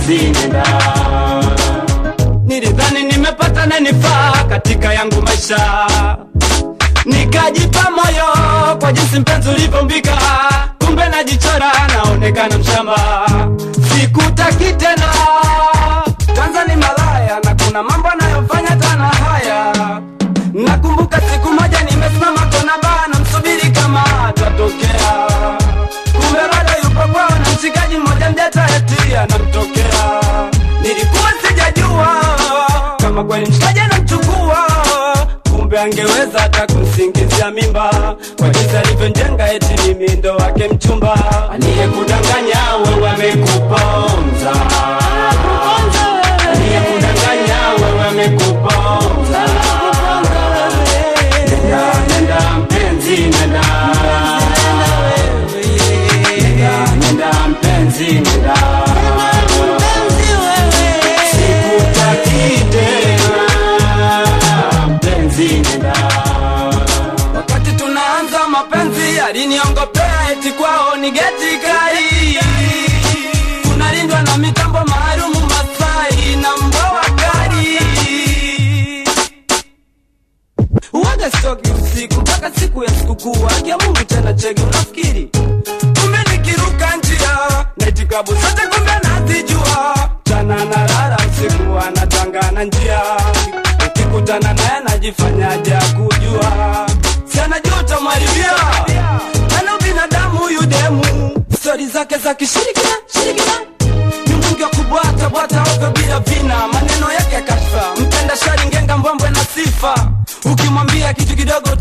mpenzi nenda nilidhani nimepata nanifaa katika yangu maisha nikajipa moyo kwa jinsi mpenzi ulivyombika kumbe najichora naonekana mshamba sikutaki tena kwanza ni malaya na kuna mambo anayofanya tana haya nakumbuka siku moja nimesimama kona baa namsubiri kama atatokea kumbe bado yupo kwao na mshikaji mmoja mjata eti anamtokea nilikuwa sijajua kama kweli mshikaji anamchukua kumbe angeweza hata kumsingizia mimba kwa jinsi alivyonjenga eti mimi ndo wake mchumba aliyekudanganya wewe amekuponza aliyekudanganya wewe amekuponza nenda nenda mpenzi nenda nenda nenda mpenzi nenda sikutaki tena mpenzi nenda wakati tunaanza mapenzi aliniongopea eti kwao ni geti kai tunalindwa na mitambo maalumu masai na mboa kali uwaga stoki usiku mpaka siku ya sikukuu akia mungu tena chege unafikiri kumbe nikiruka njia naiti klabu zote kumbe nazijua chana na lala usiku anatangana njia ukikutana naye najifanyaje kujua sianajuta mwaribia ana binadamu huyu demu stori zake za kishirikina shirikina ni mwingi wa kubwata bwata ovyo bila vina maneno yake ya kashfa mpenda shari ngenga mbwembwe na sifa ukimwambia kitu kidogo